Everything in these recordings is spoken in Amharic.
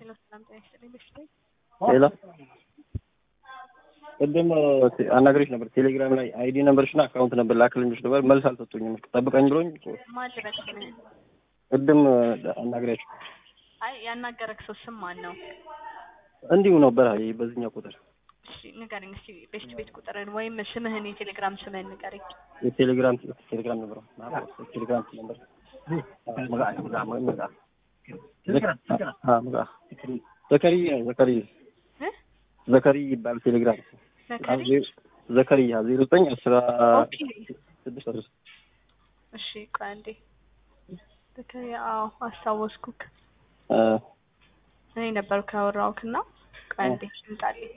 ሄሎ ሰላም ጤና ይስጥልኝ። በሽታ ሄሎ ቅድም አናግሬሽ ነበር ቴሌግራም ላይ አይዲ ነበርሽና አካውንት ነበር ላክልኝሽ ነበር መልስ አልሰጡኝም። ጠብቀኝ ብሎኝ ማን ልበል ስምህን? ቅድም አናግሬያቸው አይ ያናገረክ ሰው ስም ማን ነው? እንዲሁ ነበር አይ በዚህኛው ቁጥር እሺ ንገረኝ እስኪ ቤስት ቤት ቁጥርን ወይም ስምህን የቴሌግራም ስምህን ንገረኝ። የቴሌግራም ቴሌግራም ነበር ቴሌግራም ነበር ዘከሪ ዘከሪ እ? ዘከሪ ይባል ቴሌግራም ዘከሪ ዘከሪያ ዜሮ ዘጠኝ አስራ ኦኬ ስድስት አስራ እሺ ቆይ አንዴ ዘከሪ አዎ አስታወስኩክ አ እኔ ነበርኩ ያወራሁክና ቆይ አንዴ ይምጣልኝ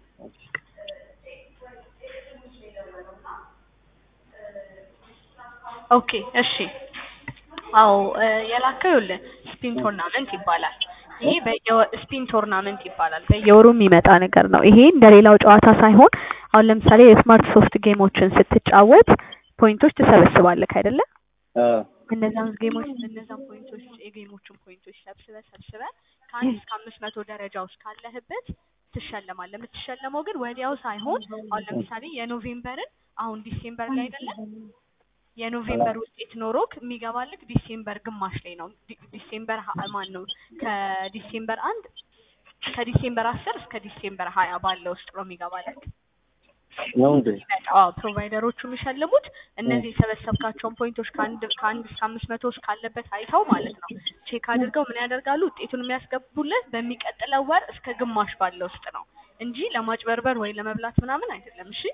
ኦኬ እሺ አዎ እ የላከው ይኸውልህ ስፒን ቶርናመንት ይባላል። ይሄ በየስፒን ቶርናመንት ይባላል። በየወሩ የሚመጣ ነገር ነው። ይሄ እንደሌላው ጨዋታ ሳይሆን አሁን ለምሳሌ የስማርት ሶፍት ጌሞችን ስትጫወት ፖይንቶች ትሰበስባለህ አይደለ? አ እነዛን ጌሞች እነዛን ፖይንቶች የጌሞቹን ፖይንቶች ሰብስበ ሰብስበ ከአንድ እስከ አምስት መቶ ደረጃ ውስጥ ካለህበት ትሸለማለህ። የምትሸለመው ግን ወዲያው ሳይሆን አሁን ለምሳሌ የኖቬምበርን አሁን ዲሴምበር ላይ አይደለም የኖቬምበር ውጤት ኖሮክ የሚገባልክ ዲሴምበር ግማሽ ላይ ነው። ዲ- ዲሴምበር ሀ- ማን ነው ከዲሴምበር አንድ ከዲሴምበር አስር እስከ ዲሴምበር ሀያ ባለው ውስጥ ነው የሚገባልክ። ነው እንዴ አዎ ፕሮቫይደሮቹ የሚሸልሙት እነዚህ የሰበሰብካቸውን ፖይንቶች ከአንድ ከአንድ እስከ አምስት መቶ ውስጥ ካለበት አይተው ማለት ነው ቼክ አድርገው ምን ያደርጋሉ ውጤቱን የሚያስገቡለት በሚቀጥለው ወር እስከ ግማሽ ባለው ውስጥ ነው እንጂ ለማጭበርበር ወይ ለመብላት ምናምን አይደለም። እሺ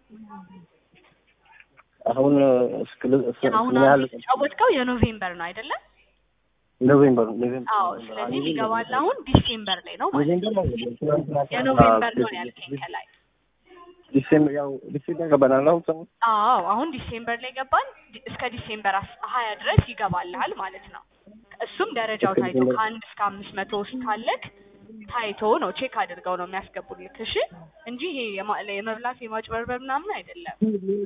አሁን እስከ አሁን ምን ያህል አንተ የተጫወትከው የኖቬምበር ነው አይደለም? ኖቬምበር ኖቬምበር አዎ ስለዚህ ሊገባል አሁን ዲሴምበር ላይ ነው ማለት ነው። የኖቬምበር ነው ያልከኝ ከላይ። ዲሴምበር ያው ዲሴምበር ገባናል አሁን ሰሞኑን አዎ አሁን ዲሴምበር ላይ ገባን። ዲ- እስከ ዲሴምበር አስ- ሀያ ድረስ ይገባልሃል ማለት ነው። እሱም ደረጃው እስከ ታይቶ ዲሴምበር- ከአንድ እስከ አምስት መቶ ውስጥ ካለክ ታይቶ ነው ቼክ አድርገው ነው የሚያስገቡልክ። እሺ እንጂ ይሄ የማ- የመብላት የማጭበርበር ምናምን አይደለም።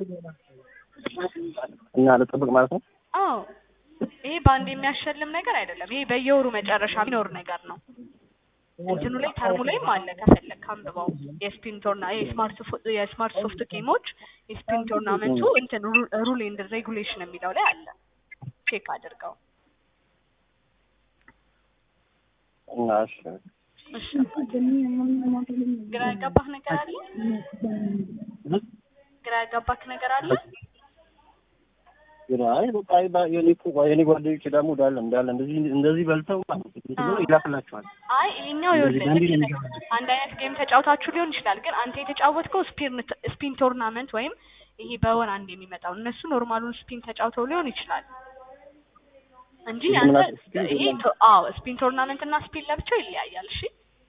እና ልጠብቅ ማለት ነው አዎ ይሄ በአንድ የሚያሸልም ነገር አይደለም። ይሄ በየወሩ መጨረሻ የሚኖር ነገር ነው። እንትኑ ላይ ተርሙ ላይም አለ ከፈለክ አንብበው። የስፒን ቶርና የስማርት ፎ- የስማርት ሶፍት ጌሞች የስፒን ቶርናመንቱ እንትን ሩል ኤንድ ሬጉሌሽን የሚለው ላይ አለ። ቼክ አድርገው። እና እሺ እሺ ግራ ያጋባህ ነገር አለ? ግራ ያጋባክ ነገር አለ? ግን አይ በቃ አይ ባ- የኔ እኮ የኔ ጓደኞች ደግሞ እንዳለ እንዳለ እንደዚህ እንደዚህ በልተው ማለት ነው አዎ። ይላክላቸዋል አይ ይሄኛው ይኸውልህ አንድ ልክ ነው ነህ። አንድ አይነት ጌም ተጫውታችሁ ሊሆን ይችላል፣ ግን አንተ የተጫወትከው ስፒን ስፒን ቶርናመንት ወይም ይሄ በወር አንድ የሚመጣው እነሱ ኖርማሉን ስፒን ተጫውተው ሊሆን ይችላል እንጂ ስፒን አንተ ማለት ስፒን ይሄ ቶ- አዎ ስፒን ቶርናመንት እና ስፒን ለብቻው ይለያያል። እሺ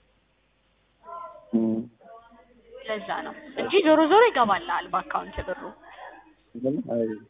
እም። ለዛ ነው እንጂ ዞሮ ዞሮ ይገባልሃል በአካውንት ብሩ። ግን አይ